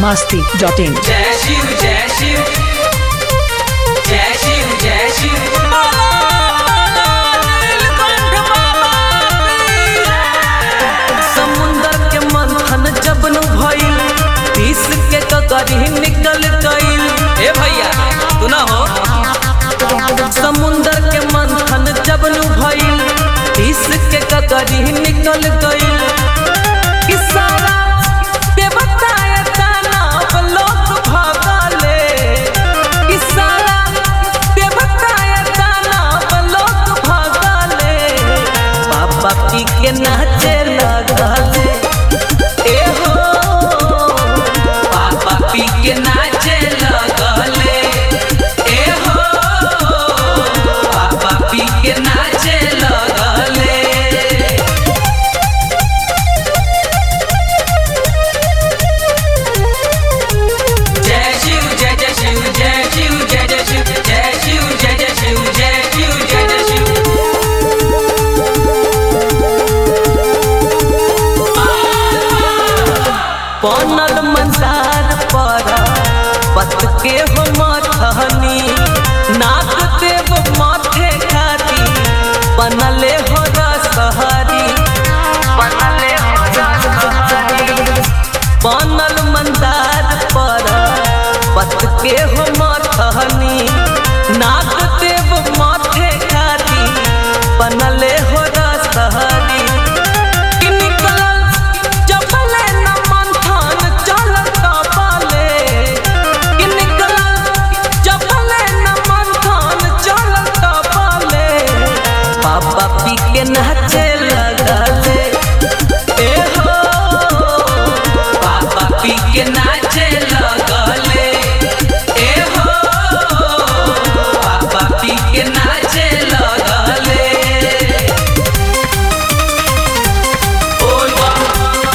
masti dot in. जय शिव जय शिव जय शिव जय शिव समुंदर के मंथन जब नु भइल तीस के ककरी निकल गइल ए भैया तू ना हो समुंदर के मंथन जब नु भइल तीस के ककरी निकल गइल कि सारा देवताए दानव लोक भगले कि सारा देवताए दानव लोक भगले बाबा पी के नाचे लगले ए हो पापा पी के नाचे लगले ए हो पापा पी के नाचे लगले जय शिव जय जय शिव जय शिव जय जय शिव जय शिव जय जय शिव जय शिव जय जय शिव बनल मंसार पर पत के हो मथनी नाक देव माथे खाती बनले हो रसहरी बनले हो रसहरी बनल मंदार पर पत के हो मथनी नाक देव माथे खाती बनले हो रसहरी कि निकलल चपले न मंथन चलल कपाले कि निकलल चपले न मंथन चलल कपाले बाबा पी के नाचे लगले ए हो पापा पी के नाचे लगले ए हो पापा पी के नाचे लगले बोल बम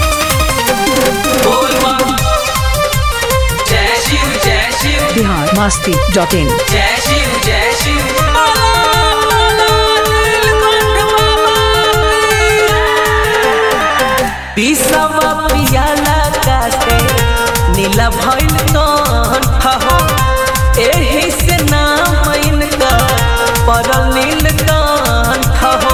बोल बम जय शिव जय Shiv Bihar masti dot in. जय शिव जय शिव पिसवा पियाला कासे नीला भइल कंठ हो एही से नाम इनका परल नील कंठ हो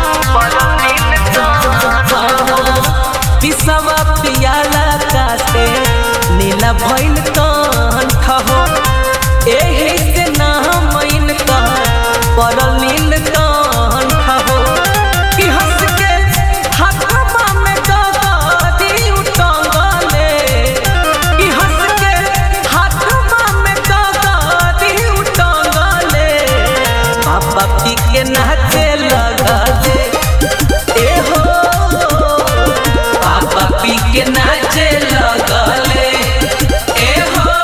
पिसवा पियाला कासे नीला भइल कंठ हो एही से नाम इनका परल नील कंठ हो कि हंस के हाथवा में गगरी उटंगले कि हंस के हाथवा में गगरी उटंगले बाबा पी के नाचे लगले ए हो पापा पी के नाचे लगले ए हो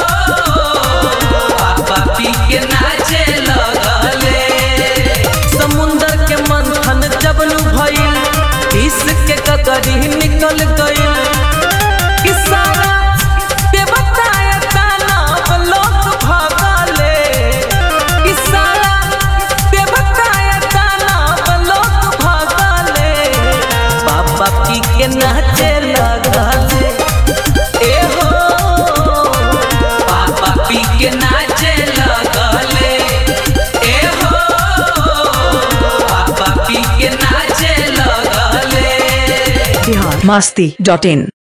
पापा पी के नाचे लगले समुंदर के मंथन जब नु भइल तीस के ककरी निकल गइल कि सारा देवताए दानव लोक भगले कि सारा देवताए दानव लोक भगले बाबा पी के नाचे लगले ए हो पापा पी के नाचे लगले ए हो पापा पी के नाचे लगले Bihar masti dot in.